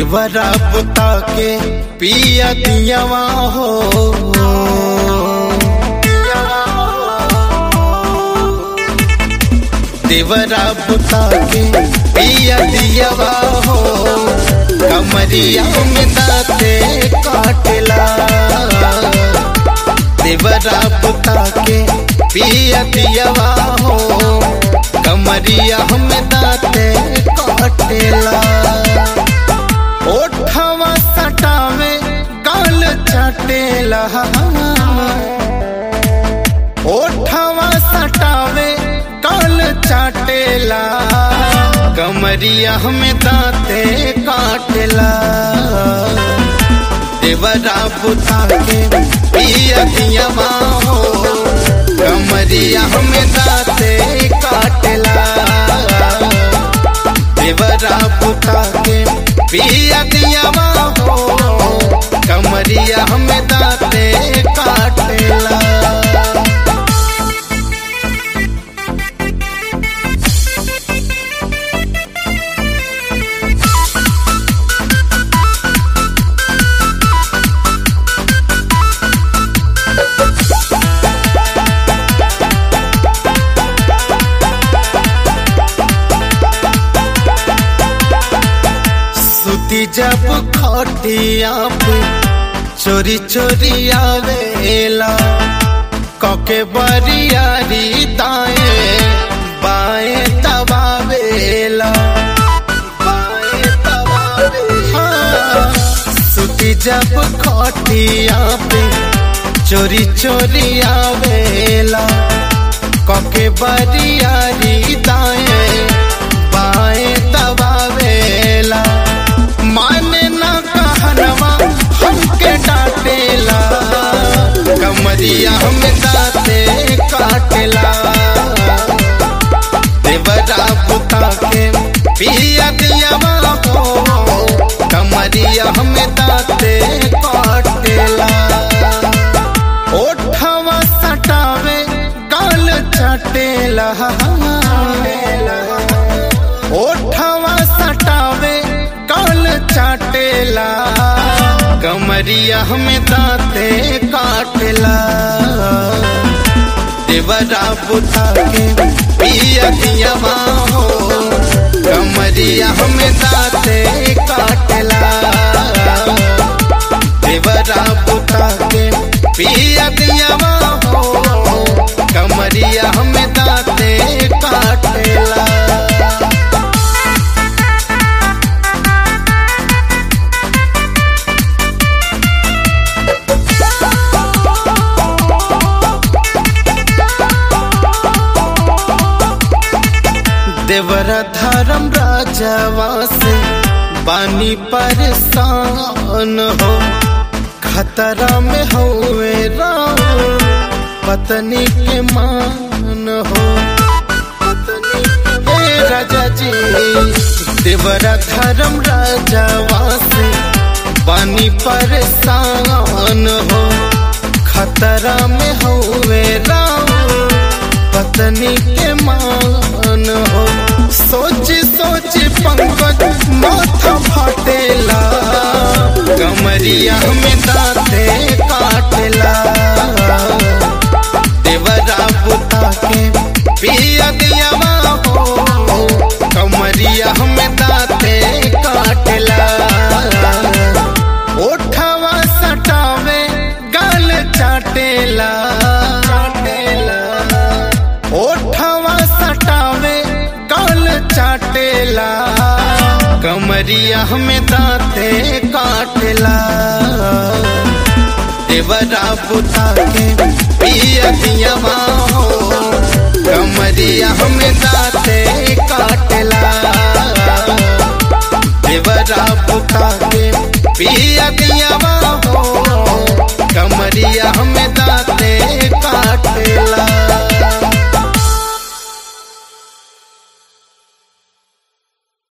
देवरा बुता के पिया दियावा हो देवरा बुता के पिया दियावा हो कमरिया में दाते काटला देवरा बुता के पिया दियावा हो कमरिया में दाते काटला ओठवा सटावे गाल चाटेला ओठवा सटावे गाल चाटेला कमरिया में दाते काटेला देवरा बुता के पिया दिया हो कमरिया में दाते काटेला देवरा बुता के पिया दिया हो कमरिया में दाते काटेला सुती जब खटिया पे चोरी चोरी आवेला कके बरियारी दाएं बाएं दबावेला बाएं दबावेला हाँ। सुती जब खटिया पे चोरी चोरी आवेला कके बरियारी दाएं बाएं दबावेला माने ना कहनवा हमके डांटेला कमरिया में दाते काटेला देवरा बुता के पिया दिया हो कमरिया में दाते काटेला ओठवा सटावे गाल चटेला ओठवा सटावे गाल चाटेला कमरिया में दाते काटेला देवरा बुता के पिया दिया हो कमरिया में दाते काटेला देवरा बुता के पिया दिया हो कमरिया में दाते काटेला देवरा धर्म राजवा से बानी परेशान हो खतरा में हुए राम पत्नी के मान हो पत्नी ए राजा जी देवरा धर्म राजवा से बानी परेशान हो खतरा में हुए राम पत्नी के मान हो सोच सोच पंकज माथा फाटेला कमरिया में दाते काटेला देवरा बुता के पिया दिया हो कमरिया में दाते काटेला ओठवा सटावे गाल चाटेला ओठवा सटावे गाल चाटेला कमरिया में दाते काटेला देवरा बुता के पिया दिया हो कमरिया में दाते काटेला देवरा बुता के पिया दिया हो कमरिया में दाते काटेला